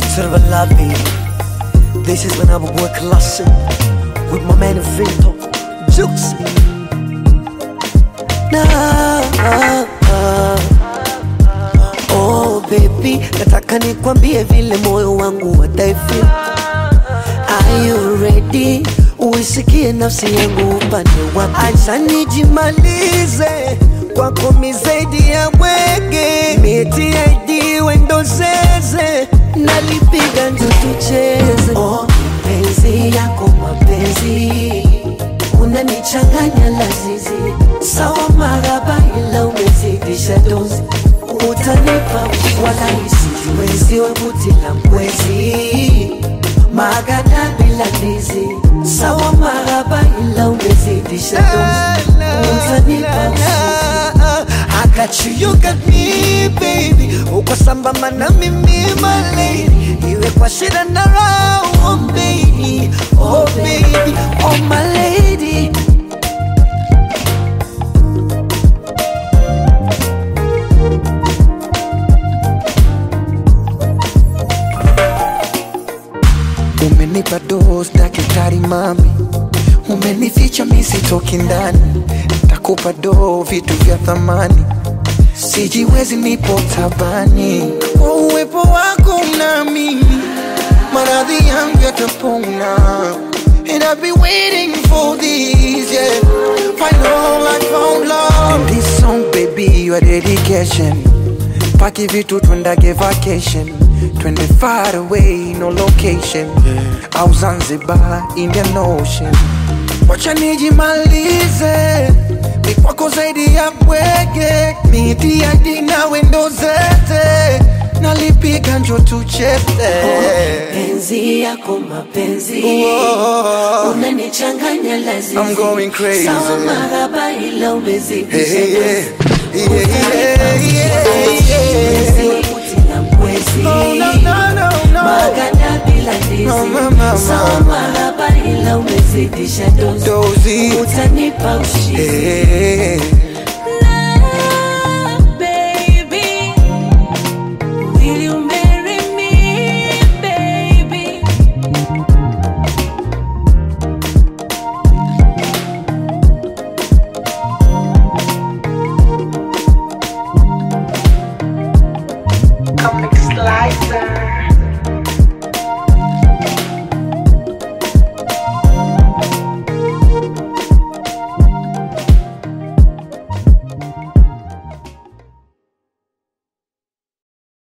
Serve Labi. This is when I would work classic with my man Vito Jukes. Nah, oh baby, nataka nikwambie vile moyo wangu wataifeel. Are you ready? Uisikie nafsi yangu upande wapi? Acha nijimalize kwako mizaidi ya mwege miti ID wendo zeze nalipiga njo tucheze. Oh, penzi yako mapenzi unanichanganya lazizi sawa maraba ila umezidisha dozi utanipa wala isijiwezi webuti la mwezi magada bila ndizi sawa maraba ila umezidisha dozi utanipa usingizi I got you, you got me baby uko sambamba na mimi my lady iwe kwa shida na raha oh baby oh baby oh my lady Umenipa dose daktari mami, umenificha misitoki ndani, takupa do vitu vya thamani, sijiwezi nipo tabani. Kwa uwepo wako nami, maradhi yangu yatapona. And I've been waiting for this, yeah. Find all I found love. And this song, baby, your dedication. Paki vitu twendage vacation Twende far away, no location Au Zanzibar, Indian Ocean Wacha nijimalize ni kwako zaidi ya bwege miti ya dina wendo zete nalipiga njo tuchete penzi yako mapenzi Whoa. unanichanganya lazizi I'm going crazy. sawa maraba ila Hey, umezidisha hey, yeah. dozi. Yeah, yeah, yeah, Mwezi yeah. webuti la mwezi No, no, no, no, no. magada bila ndizi No, mama, sawa mama. maraba ila umezidisha dozi Dozy. utanipa ushindi Hey.